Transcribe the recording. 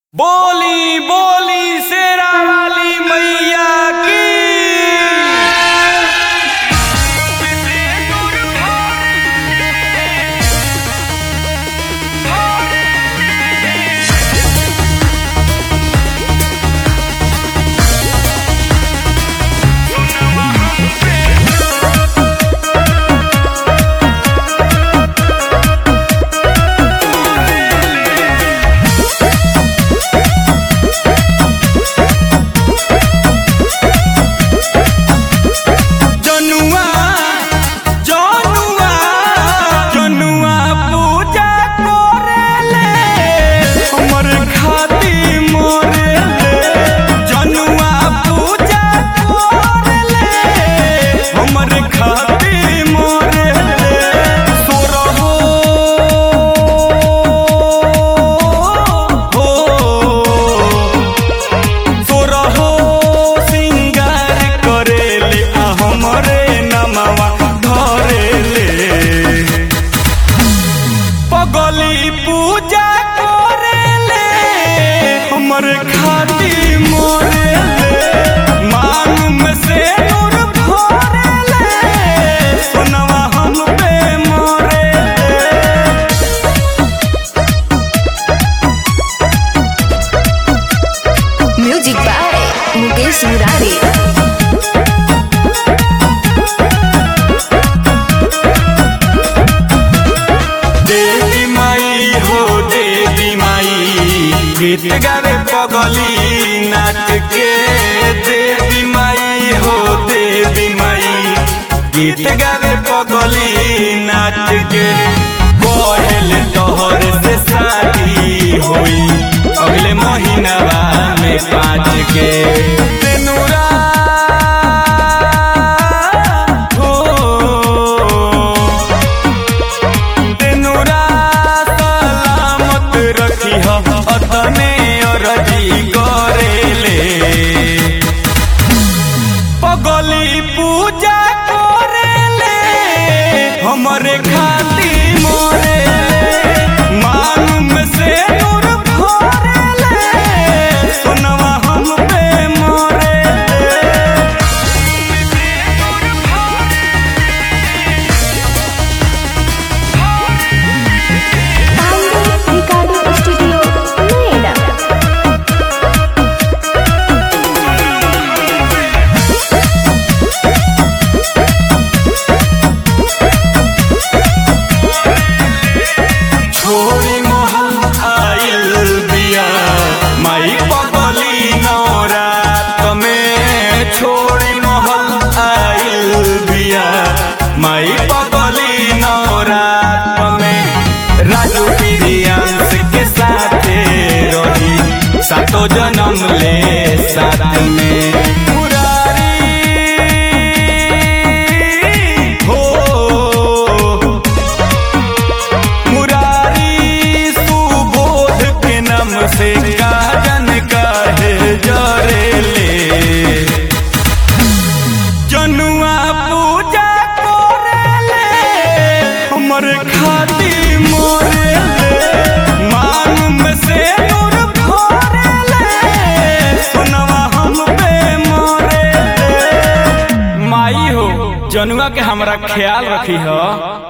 बोली बोली शेरा वाली मैया की जनुआ जनुआ जनुआ पूजा करेले हमर खाती मोरेले जनुआ पूजा करेले हमर खाती मोरेले सोरहो हो तोरहो सिंगार करेले आ हमरे नमवा धरेले पगली पूजा करेले हमर खाती मोरेले मांग में से नूर भरेले सोनवा हम पे मोरेले म्यूजिक बाय मुकेश मुरारी देवी माई हो देवी माई गीत गावे पगली नाच के देवी माई हो देवी माई गीत गावे पगली नाच के कहल तोहर से शादी होई अगले महीनावा में पाँच के तेनुरा हो तेनुरा सलामत रखी अतने अरजी करेले पगली पूजा करेले हमरे खाती मोरेले मांग में से नूर भरेले सोनवा हम पे मोरेले रिकॉर्डिंग स्टूडियो नोएडा छोरी महल आइल बिया माई पगली नौरात में छोरी महल आइल बिया माई पगली नौरात में राजू प्रियांश के साथे रही सातो जन्म ले साथ में मुरारी हो मुरारी सुबोध के नाम से गाजन काहे जरेले जनुआ पूजा करेले हमर खाती मोरेले मांग में से नूर भरेले सोनवा हम पे मोरेले माई हो जनुआ के हमरा ख्याल रखी हो